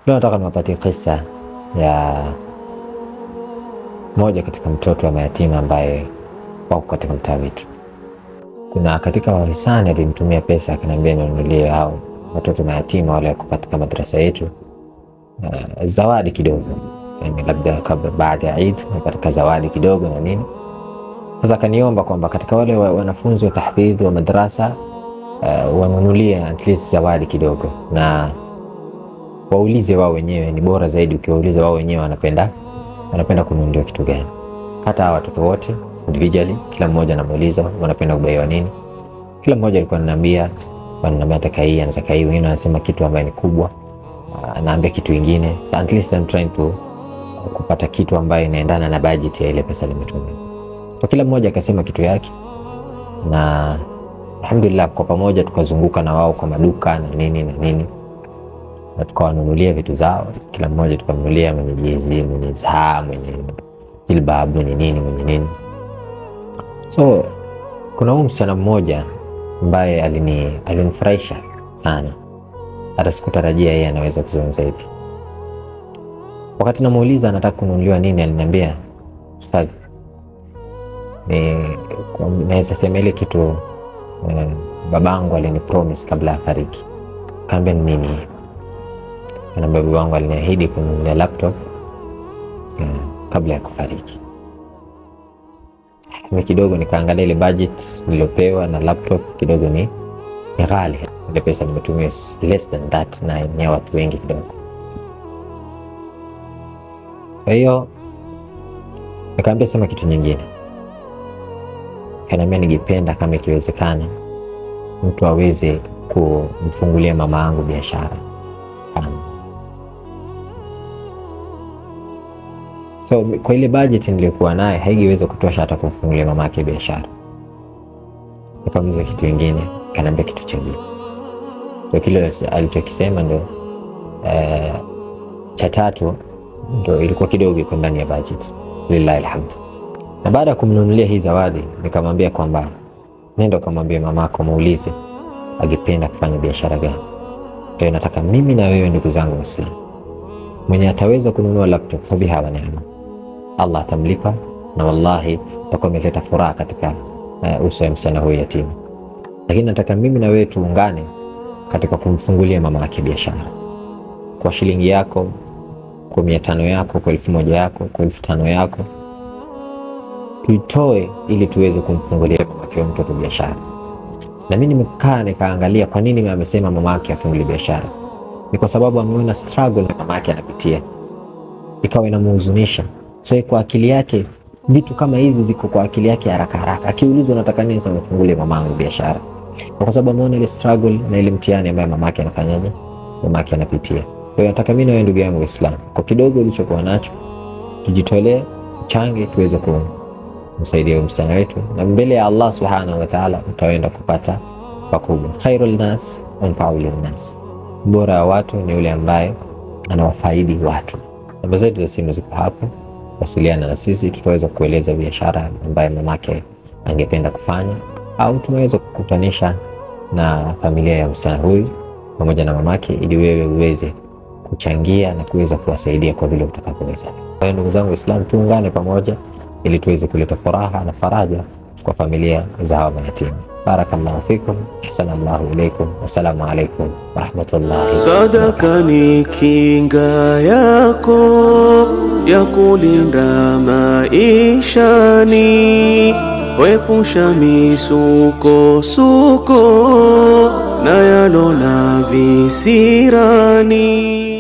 Leo nataka niwapatie kisa ya moja katika mtoto wa mayatima ambaye wako katika mtaa wetu. Kuna katika wahisani alinitumia pesa akaniambia ninunulie hao watoto mayatima wale wako katika madrasa yetu uh, zawadi kidogo, yani labda kabla baada ya Eid napata zawadi kidogo na nini. Sasa akaniomba kwamba katika wale wa- wanafunzi wa tahfidhi wa madrasa uh, wanunulie at least zawadi kidogo na waulize wao wenyewe. Ni bora zaidi ukiwauliza wao wenyewe wanapenda wanapenda kununuliwa kitu gani. Hata hawa watoto wote individually, kila mmoja anamuuliza wanapenda kubaiwa nini. Kila mmoja alikuwa ananiambia, ananiambia nataka hii, anataka hii. Wengine wanasema kitu ambaye ni kubwa, ah, anaambia kitu ingine. So at least I'm trying to kupata kitu ambayo inaendana na budget ya ile pesa limetumia. Kwa kila mmoja akasema kitu yake, na alhamdulillah, kwa pamoja tukazunguka na wao kwa maduka na nini na nini na tukawanunulia vitu zao, kila mmoja tukamnunulia, mwenye jezi, mwenye saa, mwenye jilbab, mwenye nini, mwenye nini. So kuna huyu msichana mmoja ambaye alini alinifurahisha sana, hata sikutarajia yeye anaweza kuzungumza hivi. Wakati namuuliza anataka kununuliwa nini, aliniambia ustadhi, ni kwa- naweza sema ile kitu eh, babangu alini promise kabla afariki. Kaambia ni nini hii? Kanaambia baba wangu aliniahidi kununulia laptop eh, kabla ya kufariki. Mimi kidogo nikaangalia ile budget niliyopewa na laptop kidogo ni, ni ghali. Ile pesa nimetumia is less than that, na ni ya watu wengi kidogo. Kwa hiyo nikaambia sema kitu nyingine, kaniambia ningependa kama ikiwezekana mtu aweze kumfungulia mama yangu biashara. Subhanallah. So kwa ile budget niliyokuwa naye haingeweza kutosha hata kumfungulia mama yake biashara. Nikamuuliza kitu kingine, kaniambia kitu chengine. So kile alichokisema ndo eh, cha tatu ndo ilikuwa kidogo iko ndani ya budget, lillahi alhamd. Na baada ya kumnunulia hii zawadi, nikamwambia kwamba nenda ukamwambia mamako, muulize angependa kufanya biashara gani. Kwa hiyo nataka mimi na wewe, ndugu zangu Waislamu, mwenye ataweza kununua laptop fabiha wa neema, Allah atamlipa na wallahi takuwa ameleta furaha katika uh, uso ya msichana huyu yatima. Lakini nataka mimi na wewe tuungane katika kumfungulia mama yake biashara kwa shilingi yako, kwa mia tano yako, kwa elfu moja yako, kwa elfu tano yako, tuitoe ili tuweze kumfungulia mama yake huyo mtoto biashara. Na mimi nimekaa nikaangalia kwa nini amesema mama yake afungulie biashara. Ni kwa sababu ameona struggle na mama yake anapitia, ikawa inamhuzunisha. So kwa akili yake vitu kama hizi ziko kwa akili yake haraka haraka. Akiulizwa nataka nini, sema fungulie mamangu biashara, Na kwa sababu ameona ile struggle na ile mtihani ambayo mama yake anafanyaje, mama yake anapitia. Kwa hiyo nataka mimi na wewe ndugu yangu Waislamu, kwa kidogo ulichokuwa nacho tujitolee, change tuweze ku msaidia huyu msichana wetu, na mbele ya Allah subhanahu wa ta'ala utaenda kupata pakubwa. Khairul nas anfa'u linnas, bora ya watu ni yule ambaye anawafaidi watu. Namba zetu za simu ziko hapo, wasiliana na sisi, tutaweza kueleza biashara ambayo mamake angependa kufanya, au tunaweza kukutanisha na familia ya msichana huyu pamoja na mamake, ili wewe uweze kuchangia na kuweza kuwasaidia kwa vile utakavyoweza. Kwa hiyo ndugu zangu Waislamu, tuungane pamoja ili tuweze kuleta furaha na faraja kwa familia za hawa mayatima. Barakallahu fikum, ahsana Allahu ilaikum, wassalamu alaikum warahmatullahi Sadaka ni kinga yako ya kulinda maishani, wepusha misukosuko na yalo na visirani.